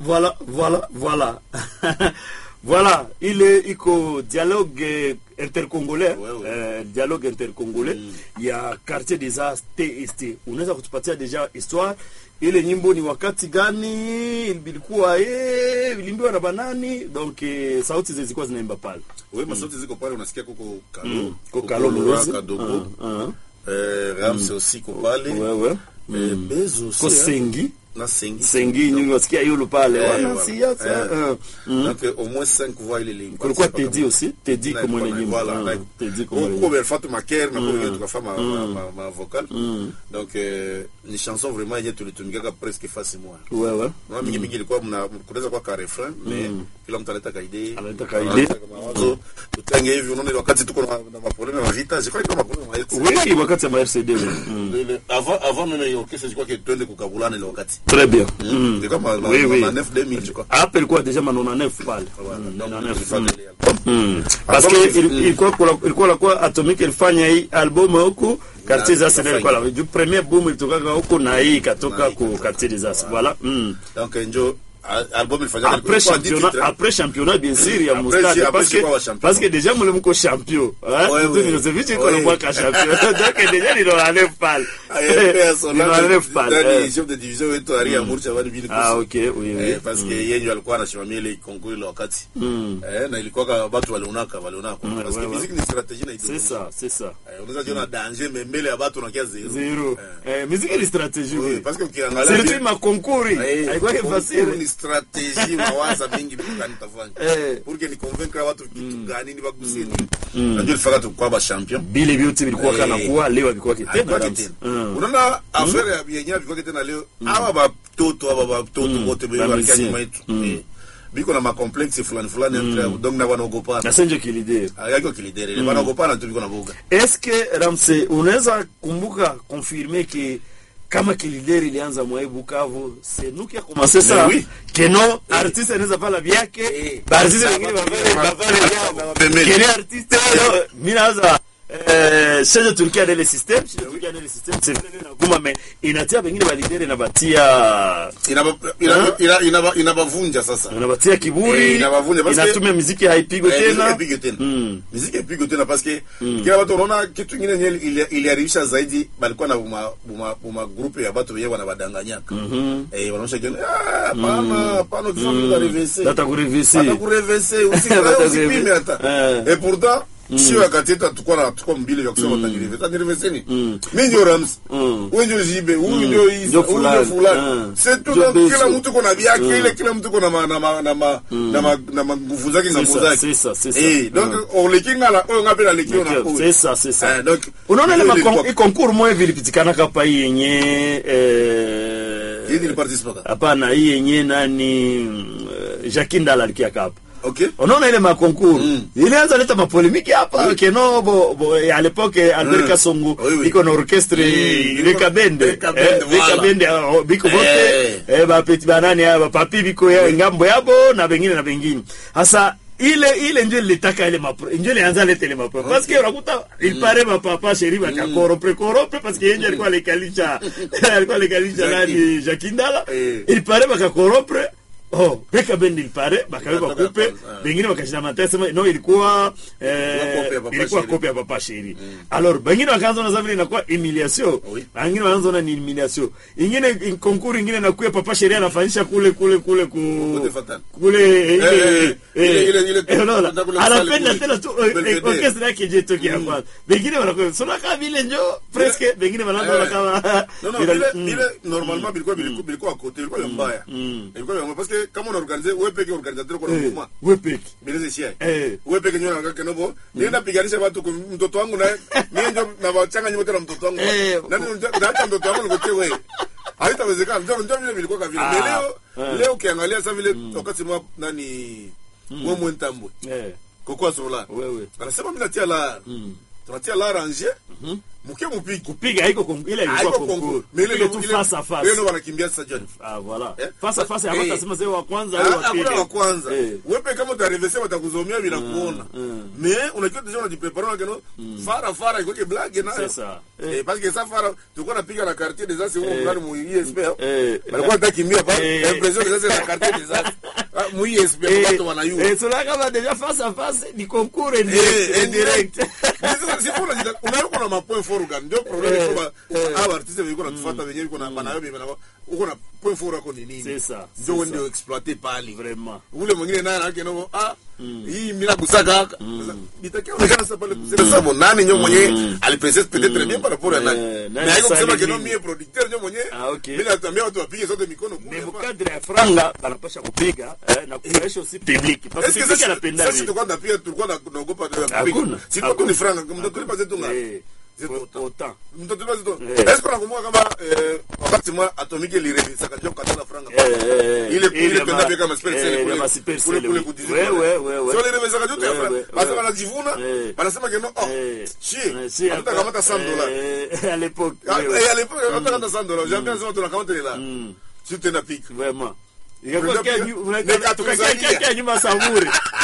voilà voilà voilà voilà ile iko dialogue eh, intercongolais Ouais, ouais. eh, dialogue intercongolais ya quartier des arts TST unaweza kutupatia deja histoire ile nyimbo ni wakati gani ilikuwa eh ilimbiwa na banani donc eh, sauti zilikuwa zinaimba pale we masauti ziko pale unasikia kuko kalo Mm, kuko kuko Kalo Laurent Mlozi. kadogo Ah, ah. eh, rams aussi ko pale wewe Eh, bezo aussi ko hein. sengi na sengi sengi nyingi wasikia yulu pale Eh, wana voilà. siasa Eh. eh, mm. donc eh, au moins 5 voix ile ile kulikuwa tedi aussi tedi Na- comme na- mwenye nyimbo voilà, Ah, na- tedi comme mwenye Huko nyimbo belfatu maker na kwa tukafa ma, ma, ma, ma vocal donc eh, ni chanson vraiment yenye tulitumikaka presque fasi moja wewe na mingi mingi ilikuwa mna kunaweza kwa ka refrain mais kila mtu analeta kaide Analeta kaide. mawazo tutange hivi unaona ile wakati tuko na na maproblème na vita je crois que maproblème na ex oui wakati ya RCD mm. Ile- avant avant même hiyo kesi ilikuwa que twende kukabulana ile wakati très bien Mm. Mm. Ilikuwa ma- ma- Oui, oui. ma 9 2000 je crois hapa ilikuwa deja manona nef pale Voilà, Mm, donc manona nef. tulifanya ile album. Mm. parce que Album- il- ilikuwa kula- ilikuwa lakuwa atomique ilifanya hii album huku quartier Na- zas ndio ilikuwa la- ju premier boom ilitokaka huku na hii ikatoka Na hii ku ikatoka. quartier des as voilà mm. donc njo a- album ilifanyika après ilikuwa dix championnat titres, hein. après championnat bien sûr ya Après, mustade si- après, parce si que kwa wa champion. parce que déjà mule mko champion hein Ouais, Ndio ouais. Milosevic iko Ouais. na mwaka champion donc déjà ni la nef pale AFP Solange, Ni la nef pale ndani eh. chef de division wetu Ari Amour Chavani Bili ah Kusi. okay oui oui Eh, parce que yeye ndio alikuwa anasimamia ile kongo ile wakati Mm. eh, na ilikuwa ka watu walionaka walionaka Mm, parce que ouais, ouais. musique ni stratégie na c'est idéologie ça c'est ça eh, unaweza jiona danger mais mbele ya watu unakia zero zero eh. eh musique ni stratégie oui, oui parce que c'est ukiangalia le ma concours Eh, haikuwa concours facile ni stratégie mawaza mingi vitu gani tafanya Eh. pour que ni convaincre watu kitu gani ni bagusie nini najua ilifaka tukwa ba champion bile vyote vilikuwa Eh. kana kuwa leo vilikuwa kitenda Alikuwa kabisa. kitendo. Mm. unaona affaire ya yenye alikuwa tena leo aba batoto aba batoto wote Ba balikia musicien. nyuma yetu Eh, biko na macomplexe fulani fulani entre donc na wanaogopana na senjo kilideo ayako kilidere ile wanaogopana tu biko na boga est-ce que ramse unaweza kumbuka confirmer que kama kilideri ilianza mwai Bukavu c'est nous qui a commencé ça Mais oui. que non artiste anaweza pala vyake Eh. ba artiste Sa- wengine ba- bavale ba- bavale ba- vyao pembeni. kile artiste leo mimi naanza eh change Turkia dans le système change Turkia dans le système c'est vile na kuma mais inatia wengine balideri na batia inaba ina- ina- inaba- inabavunja sasa inabatia kiburi Eh, inabavunja, parce que- inatumia muziki haipigwe Eh, muziki tena ipigwe tena Mm. muziki ipigwe tena paske kila watu unaona kitu ingine yenye ili- iliharibisha zaidi balikuwa na buma buma buma grupe ya batu wenyewe wanabadanganyaka eh wanaonyesha kiona ah pana pana kifaa vile revese Data kurevisi. hata kurevese Data usipime kurevisi. hata Eh. et pourtant sio wakati yetu tukua na tukua mbili vya kusema tanirevese tanirevese ni mimi ndio Rams Mm. wewe ndio Jibe huyu ndio Isa Ndio huyu ndio fulani. fulani Mm. c'est tout Ndio donc Bezo. kila mtu kuna vyake ile kila mtu kuna ma- na ma- na ma- na ma- na ma nguvu zake C'est ngambo ça, zake c'est ça, c'est ça. eh donc Mm. olekingala oyo ngapela lekio na Okay, c'est ça c'est ça Eh, donc unaona ile ile makon- ilikuwa- hii concours moja hivi ilipitikana kapa hii yenye eh, Hii niliparticipaka. hapana hii yenye nani mm, eh, Jacques Ndala alikia kapa okay unaona ile makonkuru Mm. ilianza leta mapolemiki hapa keno bo, bo à l'époque Albert Mm. Kasongo Oui, oui. iko na orchestre Mm. Vika Bende Vika Bende, eh, Vika voilà. Bende ah, biko Eh. bote eh ba peti banani ba papi biko ya ngambo yabo na bengine na bengine hasa ile ile ndio ilitaka ile mapro ndio ilianza leta ile mapro parce que unakuta il paraît ma papa chéri ba kakorope korope parce que yeye alikuwa alikalisha alikuwa alikalisha Jackie. nani Jakindala Eh. il paraît bakakorope oh Vika Bende il paraît bakaweka Inatoka kupe kwanza. bengine wakashina matesa sema no ilikuwa eh, Ilikuwa copy ya Papa ilikuwa Sheri. copy ya papa sheri alors bengine wakaanza na vile inakuwa humiliation Oui. bengine wanaanza na ni humiliation ingine in- concours ingine nakuya papa sheri anafanyisha kule kule kule ku Kote Fatal. kule ile eh, eh, ile- ile- ile- eh, unaona kule kule anapenda kule tena tu kule eh, Belvedere. orchestre yake je toki ya kwanza bengine wanakuwa sona kama vile njo presque bengine wanaanza Eh. kama non non bila- vile mm. vile normalement bilikuwa bilikuwa bilikuwa à côté bilikuwa vya mbaya bilikuwa vya mbaya parce que kama on organiser wewe peke organisateur kwa Eh, mouvement wewe peke bileze shia Eh. wewe peke nyona ngaka kenobo nienda piganisha watu kwa mtoto wangu naye mimi ndio na wachanga nyuma tena mtoto wangu Eh. nani ndio mtoto wangu ngote wewe haitawezekana ndio ndio vile vilikuwa kavile Ah. Mais leo Eh. leo ukiangalia sasa vile wakati mwa nani wewe mwentambwe eh kokwa sola wewe anasema mimi natia la tunatia la ranger muke mupiki kupiga haiko kon- ile ilikuwa haiko concours kongo mais ile ile ndo- tu ile- face à ile face ndo wanakimbia sasa jani ah voilà Eh? face à face Eh. hapata sema sema wa kwanza au Ah, wa pili hakuna wa kwanza Eh. wepe kama utarevese watakuzomea bila kuona mm. mais unajua deja unajiprepare unakeno fara fara ikoke blague nayo C'est ça. eh parce que ça fara tulikuwa napiga na quartier des as huko ndani mu ISP Eh. balikuwa natakimbia pa Eh. impression des as na quartier des as Ah, mu ISP watu wanayua Eh, cela kama déjà face à face ni concours Eh, indirect indirect. indirect sifuna unayokuwa na mapoint fort gani ndio problem Eh, iko ba eh. hao artiste wiko natufuata wenyewe iko na banayo bana uko na point fort yako ni nini C'est ça, ndio c'est wewe ça. ndio exploiter pale vraiment ule mwingine naye anake no ah hii mimi nakusaka haka bitakia onekana sasa pale kusema sasa nani nyo mwenyewe alipresent peut-être bien par rapport à nani Eh, mais nani haiko kusema Salim que non nini? mie producteur nyo mwenyewe Ah, okay. mimi natambia watu wapige sote mikono mais kule mkadre ya franga banapasha kupiga eh, na kufurahisha aussi public parce que Est-ce que public sasa anapenda sasa vile. tulikuwa tunapia tulikuwa na- tunaogopa tu ya kupiga Hakuna. si tu ni franga mtu tulipa zetu ngapi Eh, Zetu au- autant. autant mtoto zito Eh. est-ce que unakumbuka kama eh, wakati mwa atomike lirevisa kajua kukatala franga Eh, eh, ile ile ile ma- penda pia kama eh, spell cell ile kule ma super kule cell, kule oui. ku Ouais, ouais, ouais, ouais. so ile revisa kajua tu Ouais, ya ouais, basi ouais. wanajivuna Eh. wanasema que non oh Eh, chi eh, si, hata hapa- kama 100 dollars eh, à l'époque Ah, oui, oui. eh, à l'époque hata kama 100 dollars jamais sema tunakamata ile la Mm, si tena pick vraiment Ikakuwa Tunapiga- kia nyu- Nika tukakia- Tanzania. kia- kia nyuma Samuri